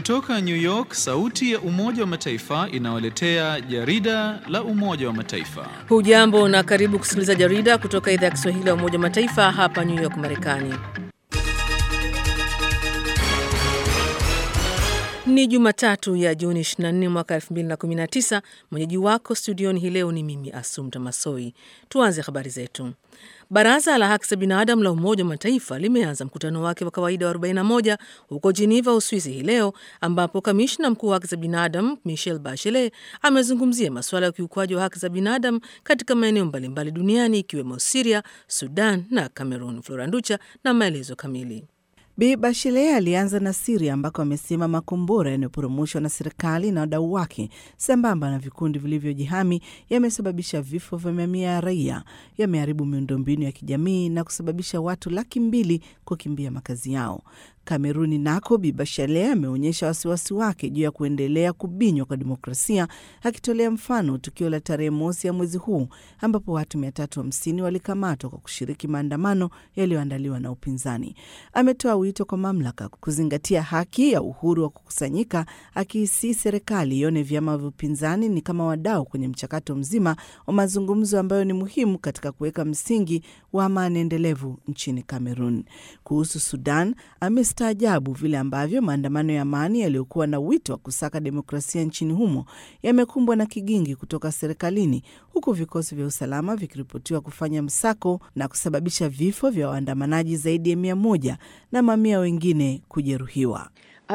Kutoka New York, sauti ya Umoja wa Mataifa inawaletea jarida la Umoja wa Mataifa. Hujambo na karibu kusikiliza jarida kutoka idhaa ya Kiswahili ya Umoja wa Mataifa hapa New York, Marekani. Ni Jumatatu ya Juni 24 mwaka 2019. Mwenyeji wako studioni hii leo ni mimi Asumta Masoi. Tuanze habari zetu. Baraza la haki za binadamu la Umoja wa Mataifa limeanza mkutano wake wa kawaida wa 41 huko Geneva, Uswizi hii leo, ambapo kamishna mkuu wa haki za binadamu Michelle Bachelet amezungumzia masuala ya ukiukwaji wa haki za binadamu katika maeneo mbalimbali duniani ikiwemo Siria, Sudan na Cameroon. Floranducha na maelezo kamili. Bi Bachelet alianza na Siria ambako amesema makombora yanayoporomoshwa na serikali na wadau wake sambamba na vikundi vilivyojihami yamesababisha vifo vya mamia ya raia, yameharibu miundombinu ya kijamii na kusababisha watu laki mbili kukimbia makazi yao. Kameruni nako Bi Bachelet ameonyesha wasiwasi wake juu ya kuendelea kubinywa kwa demokrasia, akitolea mfano tukio la tarehe mosi ya mwezi huu ambapo watu 350 walikamatwa kwa kushiriki maandamano yaliyoandaliwa na upinzani. Ametoa wito kwa mamlaka kuzingatia haki ya uhuru wa kukusanyika, akiisii serikali ione vyama vya upinzani ni kama wadau kwenye mchakato mzima wa mazungumzo ambayo ni muhimu katika kuweka msingi wa amani endelevu nchini Kamerun. Kuhusu Sudan ame staajabu vile ambavyo maandamano ya amani yaliyokuwa na wito wa kusaka demokrasia nchini humo yamekumbwa na kigingi kutoka serikalini, huku vikosi vya usalama vikiripotiwa kufanya msako na kusababisha vifo vya waandamanaji zaidi ya mia moja na mamia wengine kujeruhiwa.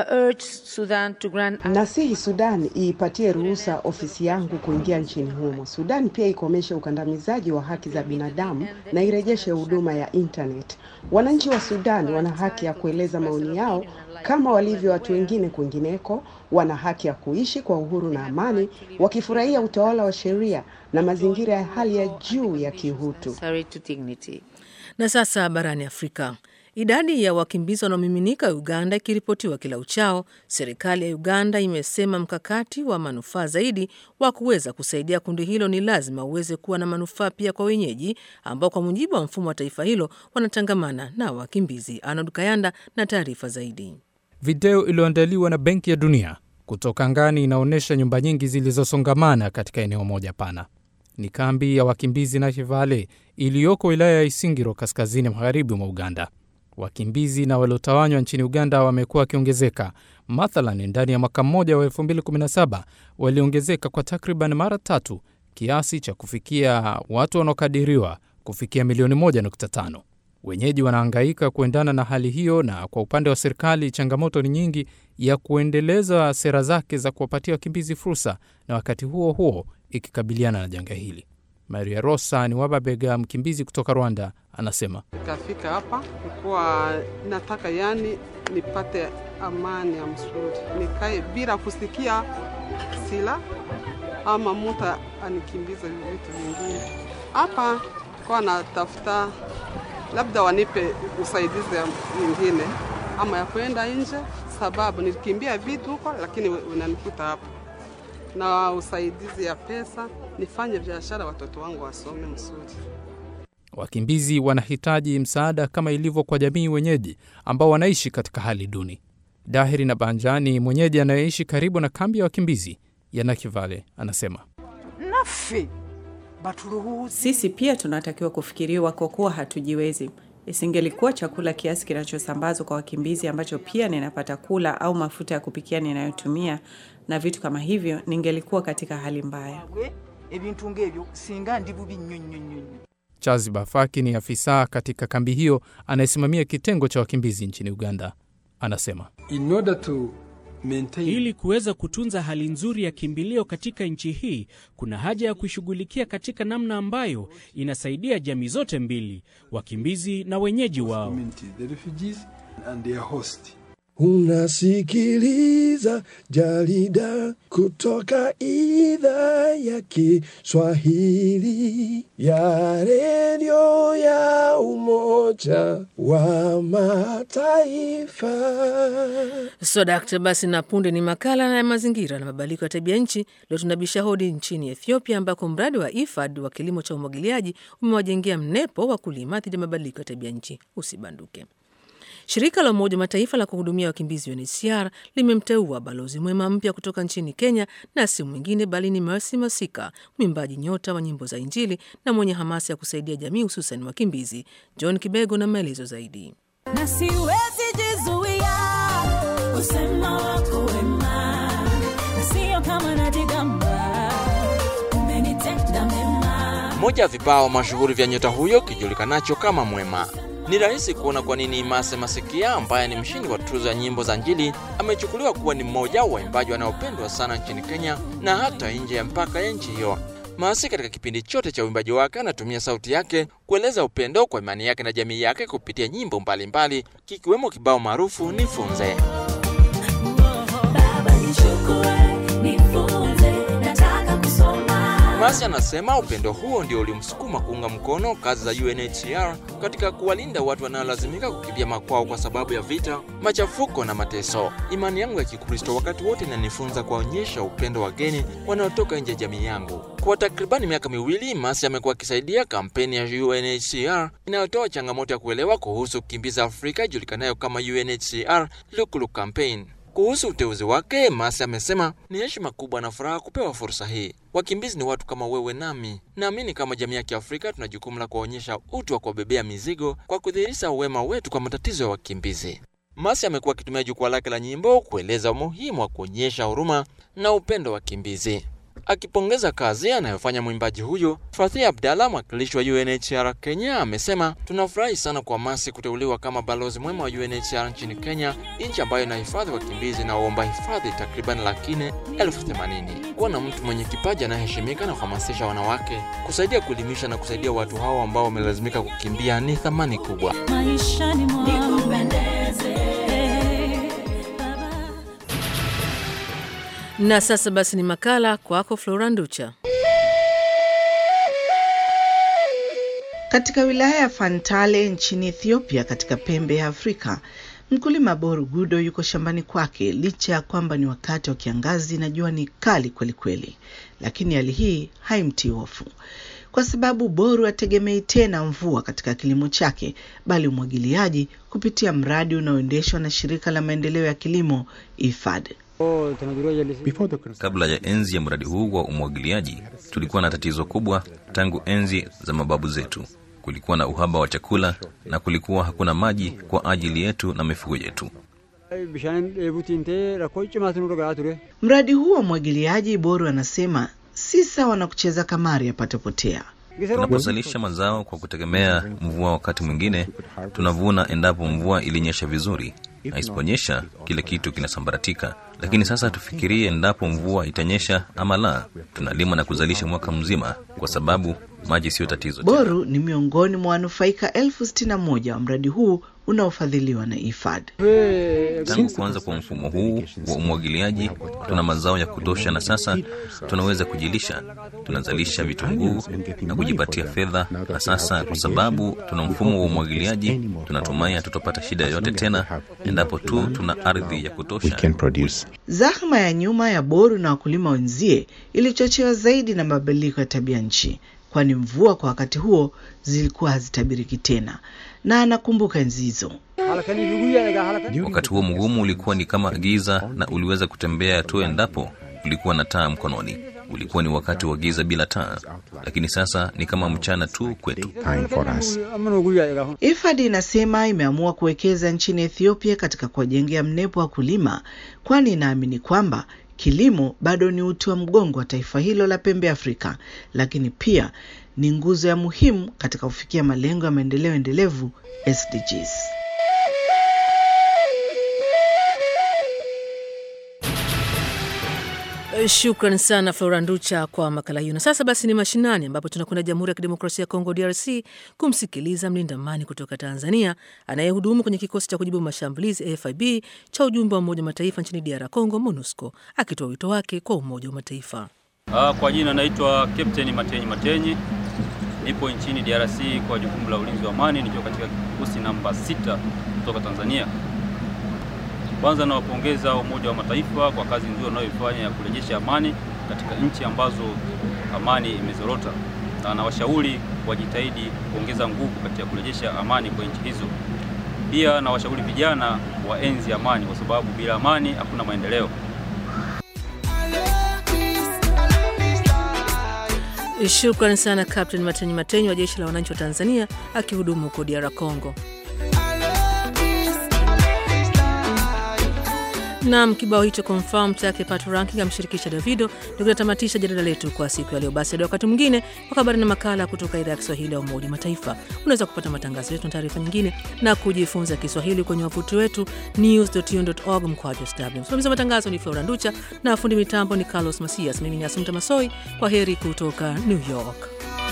Nasihi Sudan iipatie ruhusa ofisi yangu kuingia nchini humo. Sudan pia ikomeshe ukandamizaji wa haki za binadamu na irejeshe huduma ya internet. Wananchi wa Sudan wana haki ya kueleza maoni yao kama walivyo watu wengine kwingineko. Wana haki ya kuishi kwa uhuru na amani, wakifurahia utawala wa sheria na mazingira ya hali ya juu ya kiutu. Na sasa barani Afrika. Idadi ya wakimbizi wanaomiminika Uganda ikiripotiwa kila uchao, serikali ya Uganda imesema mkakati wa manufaa zaidi wa kuweza kusaidia kundi hilo ni lazima uweze kuwa na manufaa pia kwa wenyeji ambao kwa mujibu wa mfumo wa taifa hilo wanatangamana na wakimbizi. Arnold Kayanda na taarifa zaidi. Video iliyoandaliwa na Benki ya Dunia kutoka angani inaonyesha nyumba nyingi zilizosongamana katika eneo moja pana. Ni kambi ya wakimbizi Nakivale iliyoko wilaya ya Isingiro, kaskazini magharibi mwa Uganda. Wakimbizi na waliotawanywa nchini Uganda wamekuwa wakiongezeka. Mathalan, ndani ya mwaka mmoja wa 2017 waliongezeka kwa takriban mara tatu, kiasi cha kufikia watu wanaokadiriwa kufikia milioni 1.5. Wenyeji wanahangaika kuendana na hali hiyo, na kwa upande wa serikali changamoto ni nyingi ya kuendeleza sera zake za kuwapatia wakimbizi fursa, na wakati huo huo ikikabiliana na janga hili. Maria Rosa ni Wababega, mkimbizi kutoka Rwanda, anasema nikafika hapa nikuwa nataka yani nipate amani ya mzuri, nikae bila kusikia sila ama mtu anikimbiza vitu vingine. Hapa kwa natafuta labda wanipe usaidizi mwingine ama ya kwenda nje, sababu nilikimbia vitu huko, lakini unanikuta hapa na usaidizi ya pesa nifanye biashara, watoto wangu wasome mzuri. Wakimbizi wanahitaji msaada kama ilivyo kwa jamii wenyeji ambao wanaishi katika hali duni. Dahiri na Banjani, mwenyeji anayeishi karibu na kambi ya wakimbizi ya Nakivale, anasema nafe sisi pia tunatakiwa kufikiriwa kwa kuwa hatujiwezi. Isingelikuwa chakula kiasi kinachosambazwa kwa wakimbizi ambacho pia ninapata kula au mafuta ya kupikia ninayotumia na vitu kama hivyo, ningelikuwa katika hali mbaya. Charles Bafaki ni afisa katika kambi hiyo anayesimamia kitengo cha wakimbizi nchini Uganda. Anasema In order to maintain... ili kuweza kutunza hali nzuri ya kimbilio katika nchi hii, kuna haja ya kuishughulikia katika namna ambayo inasaidia jamii zote mbili, wakimbizi na wenyeji wao. Unasikiliza jarida kutoka idhaa ya Kiswahili ya redio ya Umoja wa Mataifa. Sodakta basi, na punde ni makala ya mazingira na mabadiliko ya tabia nchi. Leo tunabisha hodi nchini Ethiopia, ambako mradi wa IFAD wa kilimo cha umwagiliaji umewajengea mnepo wa kulima dhidi ya mabadiliko ya tabia nchi. Usibanduke. Shirika la Umoja wa Mataifa la kuhudumia wakimbizi UNHCR limemteua balozi mwema mpya kutoka nchini Kenya, na si mwingine bali ni Mercy Masika, mwimbaji nyota wa nyimbo za Injili na mwenye hamasa ya kusaidia jamii, hususan wakimbizi. John Kibego na maelezo zaidi. na siwezi jizuia kusema wako wema, na sio kama najigamba, umenitenda mema. Moja ya vibao mashuhuri vya nyota huyo kijulikanacho kama Mwema. Ni rahisi kuona kwa nini Mase Masikia ambaye ni mshindi wa tuzo ya nyimbo za Injili amechukuliwa kuwa ni mmoja wa waimbaji wanaopendwa sana nchini Kenya na hata nje ya mpaka ya nchi hiyo. Masi katika kipindi chote cha uimbaji wake anatumia sauti yake kueleza upendo kwa imani yake na jamii yake kupitia nyimbo mbalimbali kikiwemo kibao maarufu Nifunze. Baba nichukue, nifunze, nataka kusoma. Masi anasema upendo huo ndio ulimsukuma kuunga mkono kazi za UNHCR katika kuwalinda watu wanaolazimika kukimbia makwao kwa sababu ya vita, machafuko na mateso. Imani yangu ya Kikristo wakati wote inanifunza kuwaonyesha upendo wageni wanaotoka nje ya jamii yangu. Kwa takribani miaka miwili, Masi amekuwa akisaidia kampeni ya UNHCR inayotoa changamoto ya kuelewa kuhusu kukimbiza Afrika ijulikanayo kama UNHCR Lukulu Campaign. Kuhusu uteuzi wake, Masi amesema ni heshima kubwa na furaha kupewa fursa hii. Wakimbizi ni watu kama wewe nami. Naamini kama jamii ya Kiafrika tuna jukumu la kuwaonyesha utu wa kuwabebea mizigo kwa kudhihirisha uwema wetu kwa matatizo ya wakimbizi. Masi amekuwa akitumia jukwaa lake la nyimbo kueleza umuhimu wa kuonyesha huruma na upendo wa wakimbizi. Akipongeza kazi anayofanya mwimbaji huyo, Fathia Abdalla, mwakilishi wa UNHCR Kenya, amesema tunafurahi sana kwa Masi kuteuliwa kama balozi mwema wa UNHCR nchini Kenya, nchi ambayo inahifadhi wakimbizi na waomba hifadhi takriban laki nne elfu themanini. Kuwa na mtu mwenye kipaji anayeheshimika na kuhamasisha wanawake, kusaidia kuelimisha na kusaidia watu hao ambao wamelazimika kukimbia ni thamani kubwa. maishani mwangu nikupendeze Na sasa basi ni makala kwako Flora Nducha. Katika wilaya ya Fantale nchini Ethiopia, katika pembe ya Afrika, mkulima Boru Gudo yuko shambani kwake licha ya kwamba ni wakati wa kiangazi na jua ni kali kweli kweli, lakini hali hii haimtii hofu kwa sababu Boru ategemei tena mvua katika kilimo chake, bali umwagiliaji kupitia mradi unaoendeshwa na shirika la maendeleo ya kilimo IFAD. Kabla ya enzi ya mradi huu wa umwagiliaji, tulikuwa na tatizo kubwa tangu enzi za mababu zetu. Kulikuwa na uhaba wa chakula na kulikuwa hakuna maji kwa ajili yetu na mifugo yetu. Mradi huu wa umwagiliaji, Boru anasema si sawa na kucheza kamari yapatapotea. Tunapozalisha mazao kwa kutegemea mvua, wakati mwingine tunavuna endapo mvua ilinyesha vizuri, na isiponyesha kile kitu kinasambaratika. Lakini sasa tufikirie endapo mvua itanyesha ama la, tunalima na kuzalisha mwaka mzima, kwa sababu maji siyo tatizo tena. Boru ni miongoni mwa wanufaika elfu sitini na moja wa mradi huu unaofadhiliwa na IFAD. Tangu kuanza kwa mfumo huu wa umwagiliaji, tuna mazao ya kutosha, na sasa tunaweza kujilisha. Tunazalisha vitunguu na kujipatia fedha, na sasa kwa sababu tuna mfumo wa umwagiliaji, tunatumai hatutopata shida yoyote tena, endapo tu tuna ardhi ya kutosha. Zahma ya nyuma ya Boru na wakulima wenzie ilichochewa zaidi na mabadiliko ya tabia nchi, kwani mvua kwa wakati huo zilikuwa hazitabiriki tena, na anakumbuka enzi hizo. Wakati huo mgumu ulikuwa ni kama giza, na uliweza kutembea tu endapo ulikuwa na taa mkononi. Ulikuwa ni wakati wa giza bila taa, lakini sasa ni kama mchana tu kwetu. IFAD inasema imeamua kuwekeza nchini Ethiopia katika kuwajengea mnepo wa kulima, kwani inaamini kwamba kilimo bado ni uti wa mgongo wa taifa hilo la pembe Afrika, lakini pia ni nguzo ya muhimu katika kufikia malengo ya maendeleo endelevu SDGs. Shukran sana Flora Nducha kwa makala hiyo. Na sasa basi ni mashinani, ambapo tunakwenda Jamhuri ya Kidemokrasia ya Kongo, DRC, kumsikiliza mlinda amani kutoka Tanzania anayehudumu kwenye kikosi cha kujibu mashambulizi AFIB cha ujumbe wa Umoja wa Mataifa nchini DR Congo, MONUSCO, akitoa wito wake kwa Umoja wa Mataifa. Ah, kwa jina naitwa Captain Matenyi Matenyi, nipo nchini DRC kwa jukumu la ulinzi wa amani nikiwa katika kikosi namba sita kutoka Tanzania. Kwanza nawapongeza Umoja wa Mataifa kwa kazi nzuri wanayoifanya ya kurejesha amani katika nchi ambazo amani imezorota, na nawashauri wajitahidi kuongeza nguvu katika kurejesha amani kwa nchi hizo. Pia na washauri vijana waenzi amani, kwa sababu bila amani hakuna maendeleo. Shukrani sana Captain Matenyi Matenyi wa jeshi la wananchi wa Tanzania akihudumu huko DR Congo. Nam kibao hicho confirm chake Pato Ranking amshirikisha Davido ndio kinatamatisha jarida letu kwa siku ya leo. Basi hadi wakati mwingine kwa habari na makala kutoka idhaa ya Kiswahili ya Umoja Mataifa. Unaweza kupata matangazo yetu na taarifa nyingine na kujifunza Kiswahili kwenye wavuti wetu news.un.org mkwaju sw. Msimamizi wa matangazo ni Flora Nducha na fundi mitambo ni Carlos Masias. Mimi ni Asumta Masoi. Kwa heri kutoka New York.